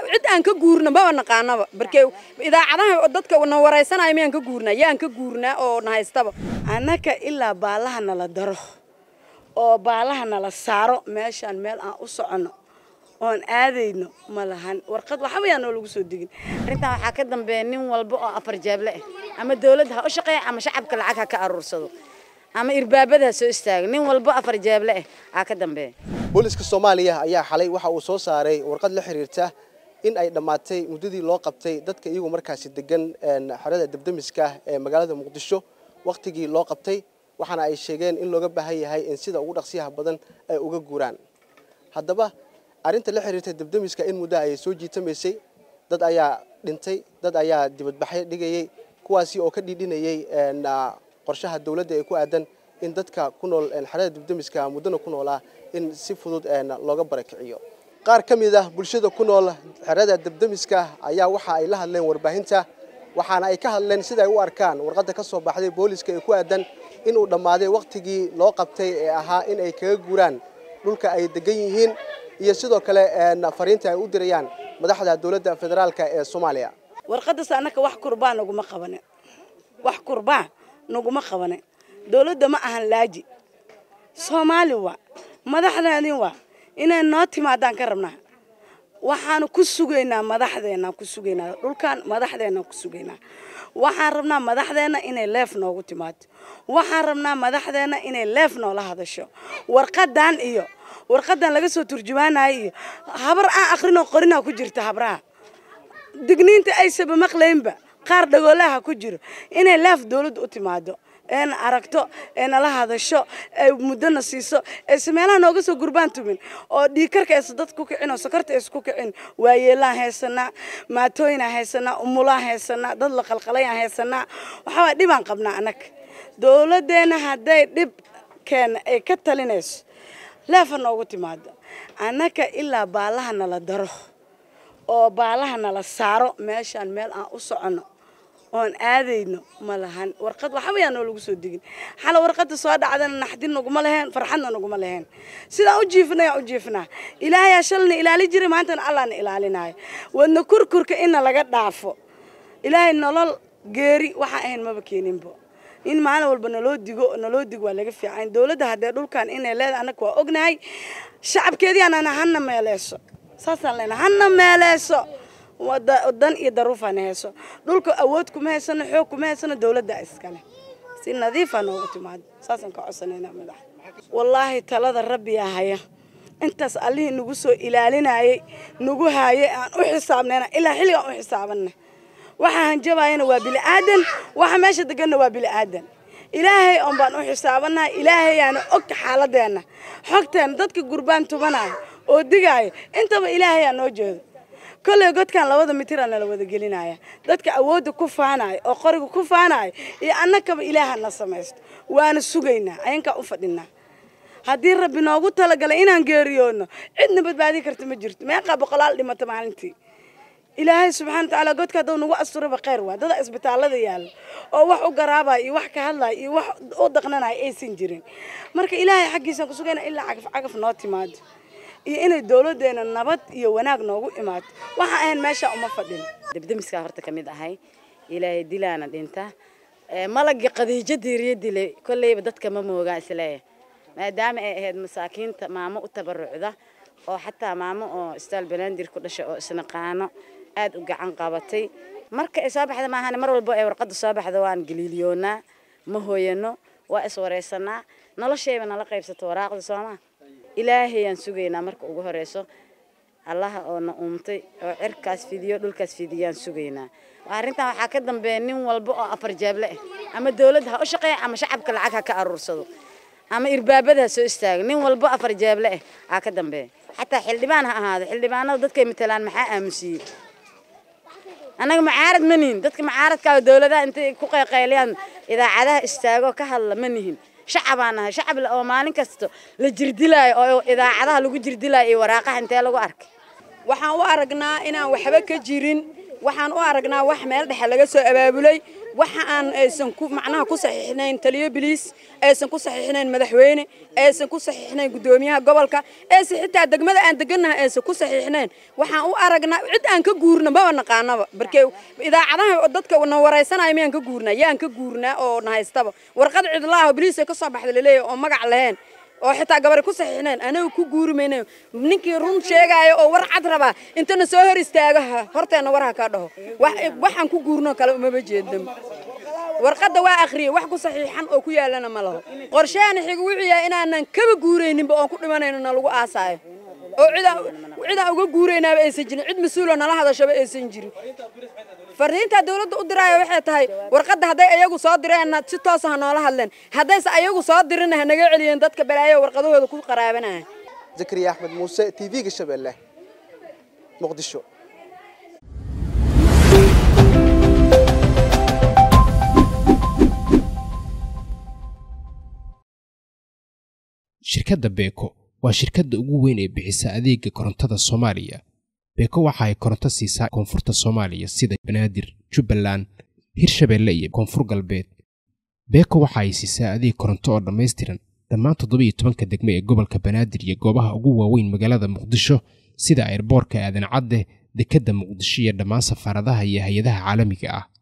cid aan ka guurna maba naqaanaba barkee idaacadaha dadka na waraysanaya miyaan ka guurnaa yaan ka guurnaa oo na haystaba annaka ilaa baalaha nala daro oo baalaha nala saaro meeshaan meel aan u soconno oon aadayno ma lahan warqad waxba yaa noo lagu soo degin arrintan waxaa ka dambeeya nin walba oo afar jeeble ah ama dawladda ha u shaqeeya ama shacabka lacag ha ka aruursado ama irbaabada ha soo istaago nin walba afar jeeble ah aa ka dambeeya booliska soomaaliya ayaa xalay waxa uu soo saaray warqad la xiriirta in ay dhammaatay muddadii loo qabtay dadka iyagu markaasi degan xerada debdemiska ee magaalada muqdisho wakhtigii loo qabtay waxaana ay sheegeen in looga baahan yahay in sida ugu dhaqsiyaha badan ay uga guuraan haddaba arrinta la xiriirta debdemiska in muddo ayay soo jiitamaysay dad ayaa dhintay dad ayaa dibadbaxyo dhigayay kuwaasi oo ka dhiidhinayay qorshaha dowladda ee ku aadan in dadka ku nool xerada debdemiska muddana ku noolaa in si fudud looga barakiciyo qaar ka mid ah bulshada ku nool xerada debdemiska ayaa waxa ay la hadleen warbaahinta waxaana ay ka hadleen sida ay u arkaan warqadda ka soo baxday booliska ee ku aadan inuu dhammaaday wakhtigii loo qabtay ee ahaa in ay kaga guuraan dhulka ay degan yihiin iyo sidoo kale fariinta ay u dirayaan madaxda dowladda federaalka ee soomaaliya warqadaas annaka wax kurbaa naguma qabane wax kurbaa naguma qabane dowladda ma ahan laaji soomaali waa madaxdeedin waa inay noo timaadaan ka rabnaa waxaanu ku sugaynaa madaxdeennaan ku sugaynaa dhulkan madaxdeennaan ku sugaynaa waxaan rabnaa madaxdeenna inay leef noogu timaado waxaan rabnaa madaxdeenna inay leef noola hadasho warqadan iyo warqadan laga soo turjumaanayo iyo habar aan akrinoo qorinaa ku jirta habraha digniinta aysaba maqlaynba qaar dhagoolaha ku jiro inay leef dawladda u timaado eena aragto ee nala hadasho ee muddona siiso eese meelaha nooga soo gurbaan tumin oo dhiikarka eesa dad ku kicin oo sokorta ees ku kicin waayeelaan haysanaa maatooyinaan haysanaa umulaan haysanaa dad la qalqalayaan haysanaa waxaabaa dhibaan qabnaa annaga dowladdeena hadday dhib keena ay ka talinayso leefa noogu timaado annaka ilaa baalaha nala daro oo baalaha nala saaro meeshaan meel aan u soconno oon aadayno ma lahan warqad waxba yaa noo lagu soo degin xala warqadda soo dhacdana naxdin naguma laheen farxadna naguma laheen sidaan u jiifna yaan u jiifnaa ilaahayaa shalna ilaali jiray maantana allahna ilaalinaayo wadna kurkurka inna laga dhaafo ilaahay nolol geeri waxaan ahayn maba keeninbo in maalin walba naloo digo naloo dig waa laga fiican dowladda haddee dhulkan inay leedahay annaga waa ognahay shacabkeediyaanana hana meeleyso saasaan leenahay hana meeleyso dan iyo daruufana hayso dhulka awood kuma haysano xoog kuma haysano dowladda iskale si nadiifaa noogu timaado saasaan ka codsanayna madax wallaahi talada rabbiyaa haya intaas allihii nagu soo ilaalinayay nagu haayay aan u xisaabnayna ilaa xilligaan u xisaabana waxaa hanjabayana waa bili'aadan waxa meesha deganna waa bili'aadan ilaahay oon baan u xisaabanahay ilaahayaana og xaaladeenna xogteena dadka gurbaan tubanaya oo digaayo intaba ilaahayaa noo jeedo kolley godkan labada mitira nala wada gelinaya dadka awoodda ku faanaya oo qoriga ku faanaya iyo annakaba ilaaha na samaysto waana sugaynaa ayankaa u fadhinaa haddii rabbi noogu talagalay inaan geeriyoodno cidna badbaadin karta ma jirto meeqaa boqolaal dhimata maalintii ilaahay subxana watacaala godka hadduu nagu asturaba khayr waa dada isbitaallada yaalla oo wax u garaabaya iyo wax ka hadlaya iyo wax u daqnanaya aysan jirin marka ilaahay xaggiisaan ku sugayna ilaa cagaf cagaf noo timaado iyo inay dowladdeena nabad iyo wanaag noogu imaato waxaan ahayn meeshaa uma fadhin debdemiskaa horta ka mid ahay ilaahay dilaana dhinta malagii qadiijo diiriyo dilay kolleyba dadka ma moogaa isleeya maadaama ay ahayd masaakiinta maamo u tabarucda oo xataa maamo oo istaal banaadir ku dhashay oo isnaqaano aad u gacan qabatay marka ay soo baxda maahan mar walba ay warqadda soo baxda waan galiiliyoonaa ma hooyano waa iswaraysanaa noloshayba nala qaybsato waraaqda soomaa ilaahayaan sugaynaa marka ugu horeyso allaha oo na uumtay oo cirkaas fidiyo dhulkaas fidiyaan sugaynaa arrintan waxaa ka dambeeya nin walba oo afar jeeble ah ama dawladda ha u shaqeeya ama shacabka lacag ha ka aruursado ama irbaabada ha soo istaago nin walba afar jeeble ah aa ka dambeeya xataa xildhibaan ha ahaado xildhibaanada dadkay matalaan maxaa aamusiiyey annaga macaarad ma nihin dadka macaaradkaa dawladaha intay ku qayqayliyaan idaacadaha istaago ka hadla ma nihin shacabaan nahay shacab oo maalin kasta la jirdilaayo oo idaacadaha lagu jirdilaayo iyo waraaqaha intee lagu arkay waxaan u aragnaa inaan waxba ka jirin waxaan u aragnaa wax meel dhexe laga soo abaabulay waxa aan aysan ku macnaha ku saxiixnayn taliyo biliis aysan ku saxiixnayn madaxweyne aysan ku saxiixnayn guddoomiyaha gobolka aysan xitaa degmada aan degannahay aysan ku saxiixnayn waxaan u aragnaa cid aan ka guurna maba naqaanaba barkee idaacadaha dadka na waraysanaya miyaan ka guurnaa yaan ka guurnaa oo na haystaba warqad cidlaaho biliisa ka soo baxda laleeyahay oo magac lahayn oo xitaa gabari ku saxiixnayn anagu ku guuri mayna ninkii run sheegaayo oo war cad rabaa intana soo hor istaaga horteena war ha ka dhaho waxaan ku guurno kale umaba jeedam warqadda waa akhriyey wax ku saxiixan oo ku yaalana ma laho qorsheena xiga wuxuu yahay inaanan kaba guurayninba oon ku dhimanayno na lagu aasaayo oo cidaan uga guuraynaaba aysan jirin cid mas-uuloo nala hadashaba aysan jirin fariintaa dawladda u diraayo waxay tahay warqadda hadday ayagu soo direenna si toosa ha noola hadleen haddayse ayagu soo dirina ha naga celiyeen dadka balaayo warqadahooda ku qaraabanaya zakariya axmed muuse t v-ga shabeelle muqdisho shirkadda beeko waa shirkadda ugu weyn ee bixisa adeega korontada soomaaliya beeko waxa ay koronto siisaa koonfurta soomaaliya sida banaadir jubbaland hirshabeelle iyo koonfur galbeed beeko waxa ay siisaa adeeg koronto oo dhammaystiran dhammaan toddobiiyo tobanka degme ee gobolka banaadir iyo goobaha ugu waaweyn magaalada muqdisho sida airboorka aadan cadde dekedda muqdisho iyo dhammaan safaaradaha iyo hay-adaha caalamiga ah